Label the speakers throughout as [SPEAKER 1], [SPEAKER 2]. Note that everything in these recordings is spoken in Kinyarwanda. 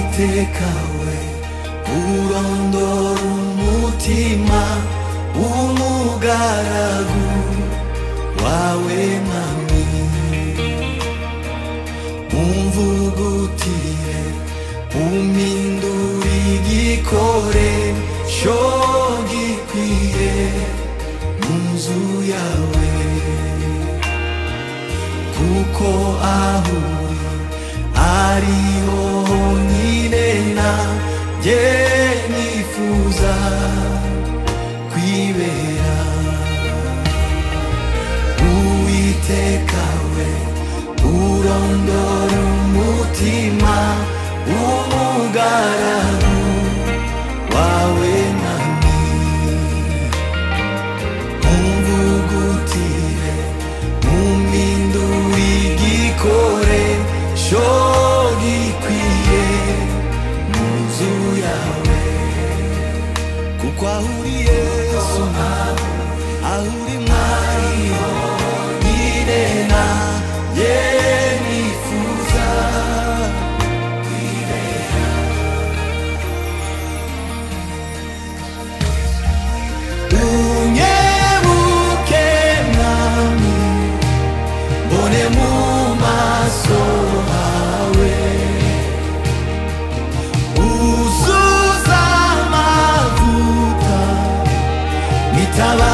[SPEAKER 1] kawe urondora umutima w'umugaragu wawe mwami umvugutire umpindure igikoresho gikwiye mu nzu yawe kuko aho ari ho honyine nanjye nifuza kwibera uwiteka we urondora umutima w'umugaragu wawe mwami umvugutire umpindure igikoresho gikwiye mu nzu yawe kuko aho uri yesu aho uri mwari honyine nanjye nifuza unyebuke mwami mbone mu maso hawe uzuza amavuta nitaba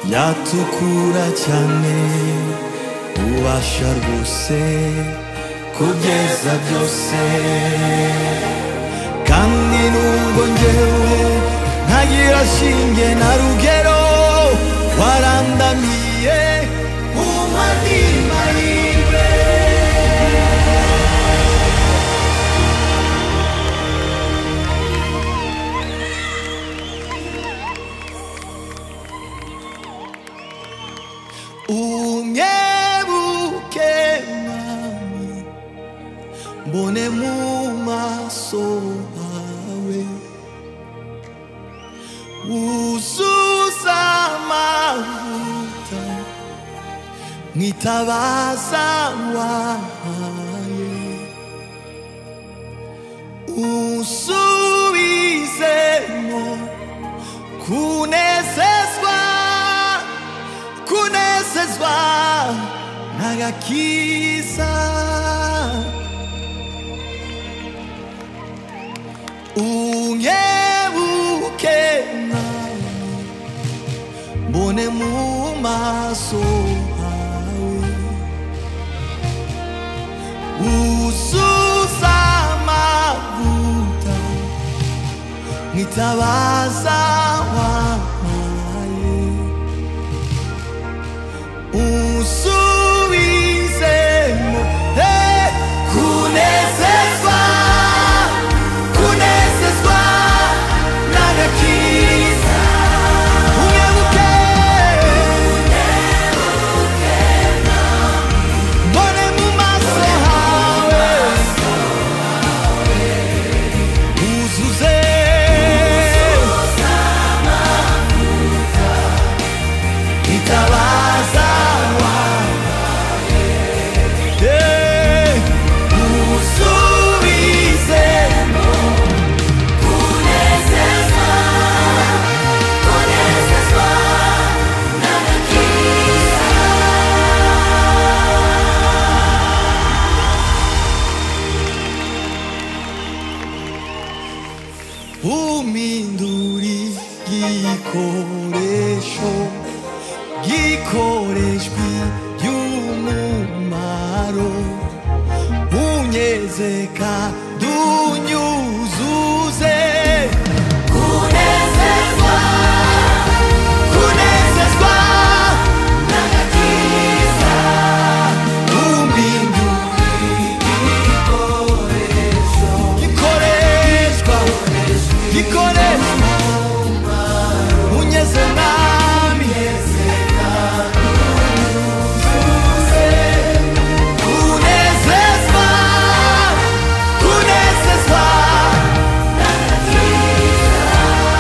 [SPEAKER 1] iratukura cyane ubasha rwose kugeza byose kandi nubwo njyewe ntagira shinge na rugero warandamiye umadima yiwe unyebuke mwami mbone mu maso hawe wuzuza amavuta mwitabaza wahaye unsubizemo kunezezwa kunezezwa n'agakiza unyebuke nawe mbone mu maso hawe uzuza amavuta mwitabaza wampaye unsubizemo eh, kunezezwa kunezezwa n'agakiza unyebuke mbone mu maso hawe uzuze itabaza wawe usubize uminduri igikoresho gikoreshwi by'umumaro unyezeka